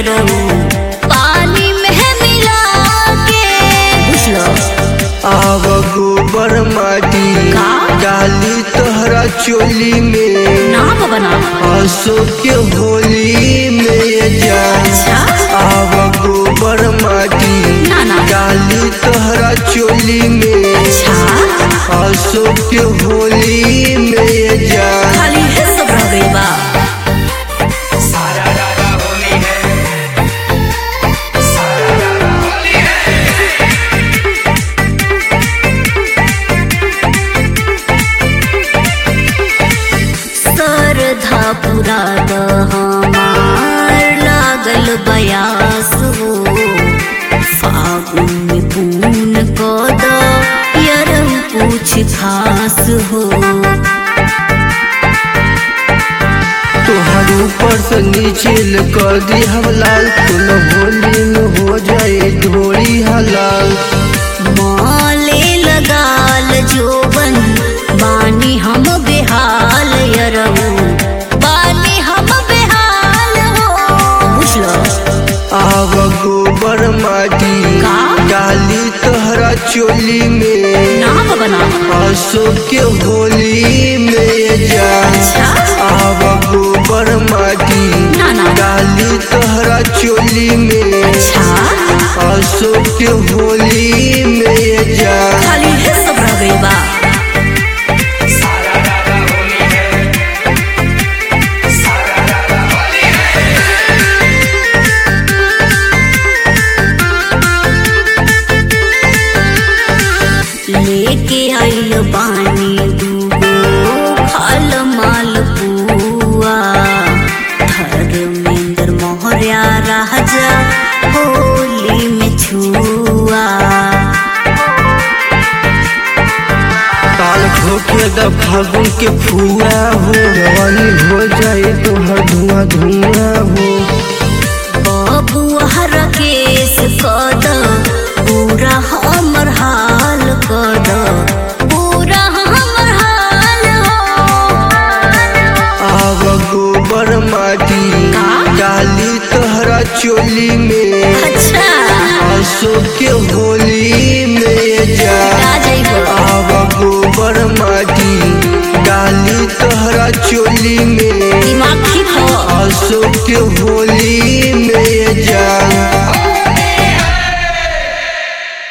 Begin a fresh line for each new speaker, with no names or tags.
यरऊ पानी में मिला के बुझलो
आव गोबर माटी
का?
डाली तोहरा चोली में
ना बना
हंसो के होली में जा
अच्छा
आव गोबर माटी
ना ना
डाली तोहरा चोली में
अच्छा
हंसो के होली में जा
खाली है सब रह गई बा सरधा पूरा द हमार लागल बयास हो फागुन में पून कद यरम पूछ खास हो
तोहर ऊपर से नीचे कर दी हम लाल तुम होली में हो जाए ढोली हलाल
माले लगाल जोबन बानी हम बेहाल यरऊ बानी हम बेहाल हो बुझलो
आव गोबर माटी
का?
डाली तोहरा चोली में
नाम बना
हंसो के होली में जा
अच्छा
आव गोबर माटी
ना ना
डाली तोहरा चोली में
अच्छा
हंसो के होली में जा
खाली है सब रह गई बा लेके आइल बानी दूगो फल माल पुआ धर्मेंद्र मोहरिया राजा होली में छुआ
काल ठोके द फागुन के फुआ हो जवानी हो जाए तो हर धुआं धुआं हो
बबुआ केस कद पूरा हमर हाल कद पूरा हमर हाल हो
आव गोबर माटी
का?
डाली तोहरा चोली में
अच्छा
हंसो के होली में जा
आ जाइबो
आव गोबर माटी डाली तोहरा चोली में
दिमाग ठीक हो
हंसो के होली